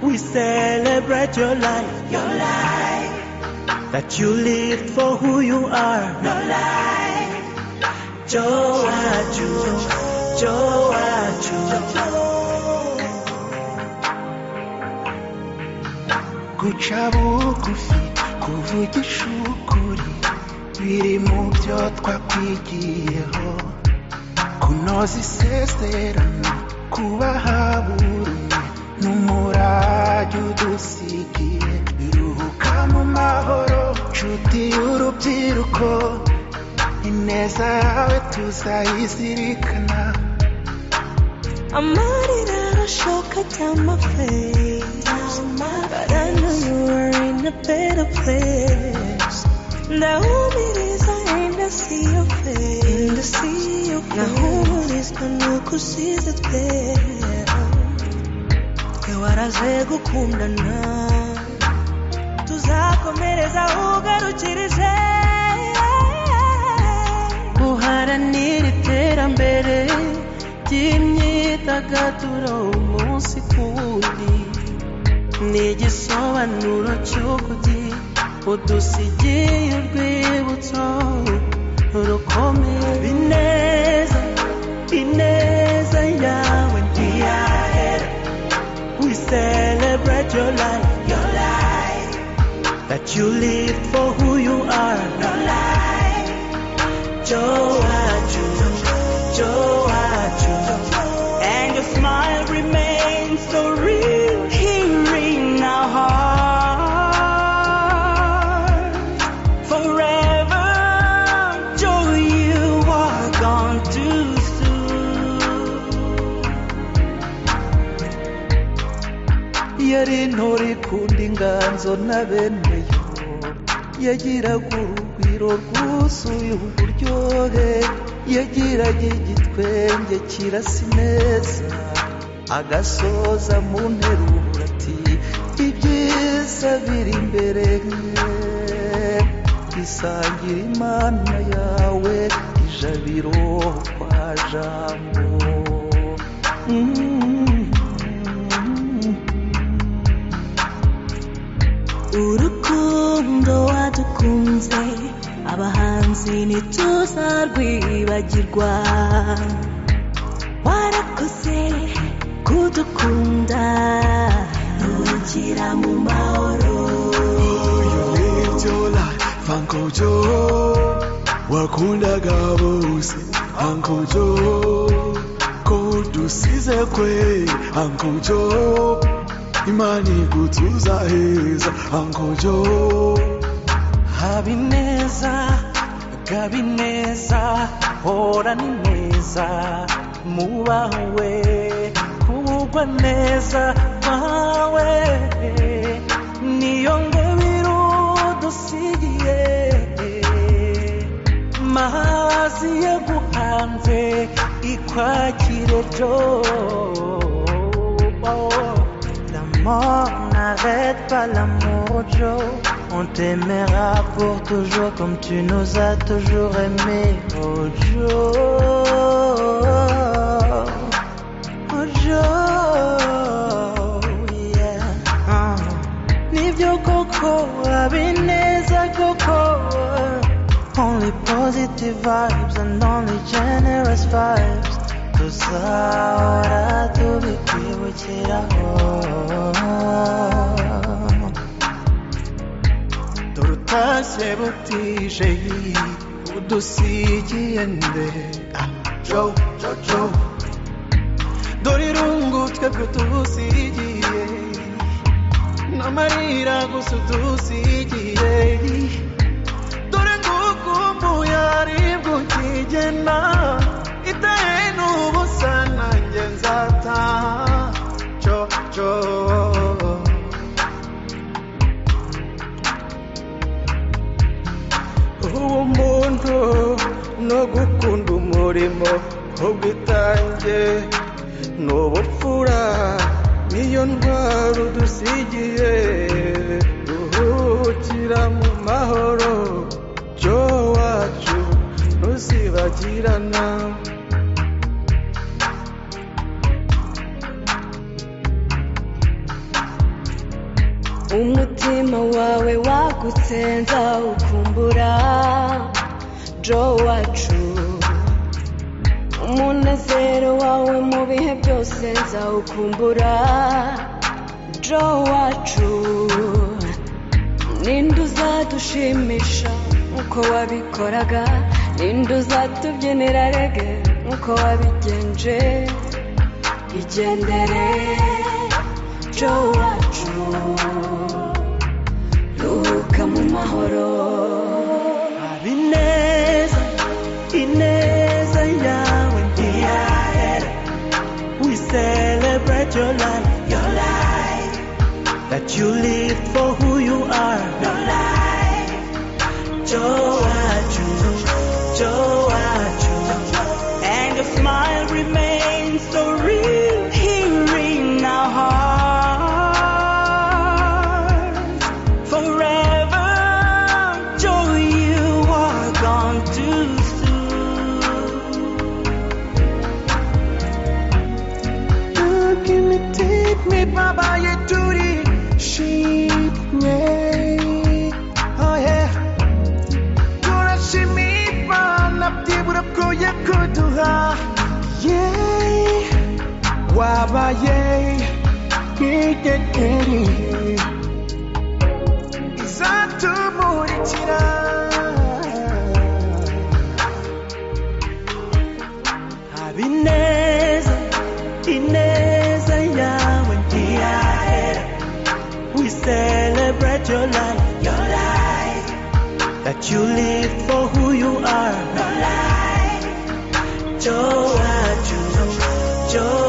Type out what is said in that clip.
We celebrate your life, your life. That you lived for who you are, your life. Joaju, Joaju. guca bugufi kuvugisha ukuri biri mu byo twakwigiyeho kunoza isezerano kubaha buri umwe n'umurage udusigiye biruhuka mu mahoro nshuti y'urubyiruko ineza yawe tuzayizirikana amarira arashoka down my face But I know you were in a better place ndahumiriza ainda see your face ainda see your face nahumurizwa nuko usize twe twe waraje gukundana tuzakomereza ugarukirije guharanira iterambere ry'imyidagaduro umunsi ku wundi ni igisobanuro cy'ukuri udusigiye urwibutso rukomeye Ineza, Ineza yawe ntiyahera. We celebrate your life, your life. That you lived for who you are, your life. Joaju, Joaju. And your smile remains so real here in our heart forever. Joe, you are gone too soon. yari intore ikunda inganzo na bene yo yagiraga urugwiro rwuzuye uburyohe yagiraga igitwenge kirasa ineza agasoza mu nteruro ati ibyiza biri imbere bisangira imana yawe ijabiro kwa jambo Mm. urukundo wadukunze abahanzi ntituzarwibagirwa warakoze kudukunda ntugira mu mahoro Yola, Uncle Joe, wakundaga bose, Uncle Joe, kudusize kwe, Uncle Joe, imana igutuza heza, Uncle Joe, habineza gabineza hora ni neza mubawe kugwa neza kwawe niyo ngabiro dusigiye mazi yaguhanze ikwakire jo L'amour n'arrête pas l'amour, Joe. On t'aimera pour toujours comme tu nous as toujours aimés, oh Joe. Oh Joe, yeah. Ah. Nibyo koko, abineza koko. Only positive vibes and only generous vibes. Tuzahora tubikwibukiraho. dorutashye butije udusigiye mbere Ah, jo jo jo dore irungu twebwe tubusigiye n'amarira gusa udusigiye dore ngukumbuye aribwo ukigena itahe n'ubusa nanjye nzataha jo jo ubumuntu no gukunda umurimo ubwitange n'ubupfura niyo ndwara udusigiye ruhukira mu mahoro jo wacu ntuzibagirana umutima wawe wagutse nzawukumbura jo wacu umunezero wawe mu bihe byose nzawukumbura jo wacu ninde uzadushimisha nk'uko wabikoraga ninde uzatubyinira rege nk'uko wabigenje igendere jo wacu ruhuka mu mahoro Habineza, ineza yawe ntiyahera. We celebrate your life, your life. That you live for who you are, your life. Joachu, Joachu. And your smile remains so real here in our hearts forever. Joy, you are gone too soon. Looking to take me, Baba, you duty. Sheep, yeah. Oh, yeah. Turashimiba, nabdibura kuya kuduha. Yeah. Waba, yeah. Yeah, yeah, yeah. izatumurikira habineza ineza yawe ntiyahera we celebrate your life your life that you live for who you are your life jowacu jowacu